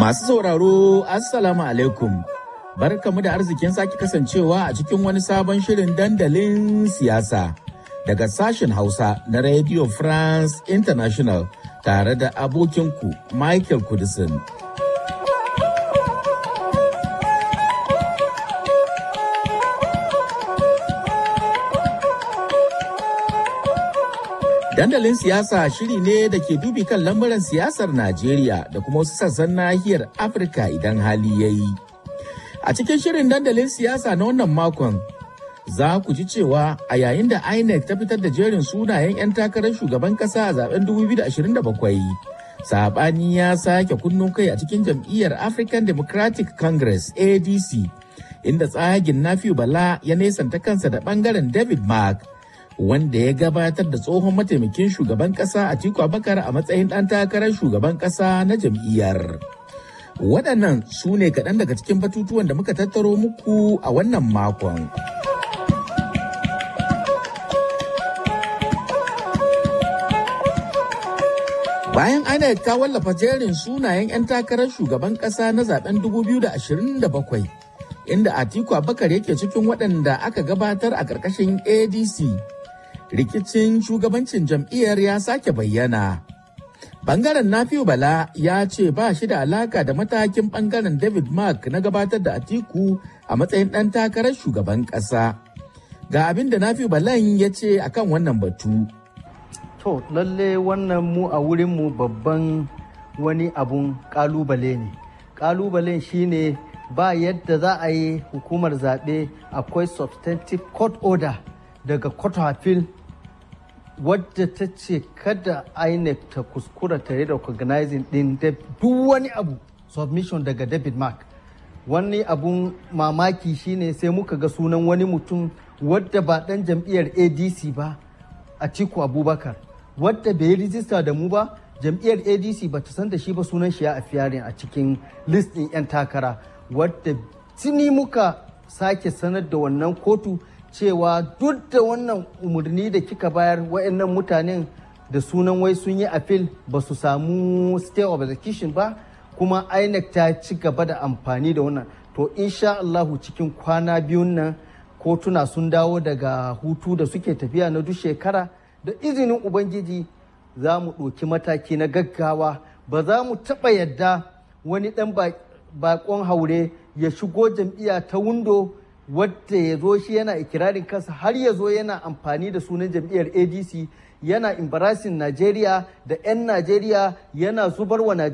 Masu sauraro, Assalamu alaikum. Barkamu da arzikin sake kasancewa a cikin wani sabon shirin dandalin siyasa daga sashen Hausa na Radio France International tare da abokinku Michael Kudisin. Dandalin siyasa shiri ne da ke dubi kan lamuran siyasar Najeriya da kuma wasu sassan nahiyar Afirka idan hali ya yi. A cikin shirin dandalin siyasa na wannan makon, za ku ji cewa a yayin da INEC ta fitar da jerin sunayen 'yan takarar shugaban kasa a zaben 2027, sabani ya sake kunno kai a cikin jam'iyyar African Democratic Congress ADC, inda tsagin Nafiu Bala ya nesanta kansa da bangaren David Mark. wanda ya gabatar da tsohon mataimakin shugaban kasa a Tiku Abakar a matsayin ɗan takarar shugaban kasa na jam'iyyar. Waɗannan su ne kaɗan daga cikin batutuwan da muka tattaro muku a wannan makon. Bayan INEC ta wallafa jerin sunayen 'yan takarar shugaban ƙasa na zaben 2027. inda Atiku Abakar yake cikin waɗanda aka gabatar a ƙarƙashin ADC. rikicin shugabancin jam'iyyar ya sake bayyana. Bangaren Nafiu Bala ya ce ba shi da alaka da matakin bangaren David Mark na gabatar da Atiku a matsayin ɗan takarar shugaban ƙasa. Ga abin da Nafiu Balan ya ce akan wannan batu. To, lalle wannan mu a wurinmu babban wani abun ƙalubale ne. Ƙalubalen shine ba yadda za a yi hukumar zaɓe akwai substantive court order daga court of appeal wadda ta ce kada INEC ta kuskura ta yi recognizing din duk wani abu submission daga David Mark. Wani abun mamaki shine sai muka ga sunan wani mutum wadda ba dan jam'iyyar ADC ba a Tiku Abubakar wadda bai yi rijista da mu ba jam'iyyar ADC ba ta san da shi ba sunan shi ya afiyarin a cikin list ɗin 'yan takara wadda tuni muka sake sanar da wannan kotu cewa duk da wannan umarni da kika bayar wa'annan mutanen da sunan wai sun yi appeal ba su samu stay of execution ba kuma INEC ta ci gaba da amfani da wannan to insha Allahu cikin kwana biyun nan kotuna sun dawo daga hutu da suke tafiya na duk shekara da izinin ubangiji za mu ɗauki mataki na gaggawa ba za mu taɓa yadda wani ɗan bakon haure ya shigo jam'iyya ta windo wadda ya zo shi yana ikirarin kansa har ya zo yana amfani da sunan jam'iyyar adc yana embarrassing najeriya da 'yan najeriya yana zubar wa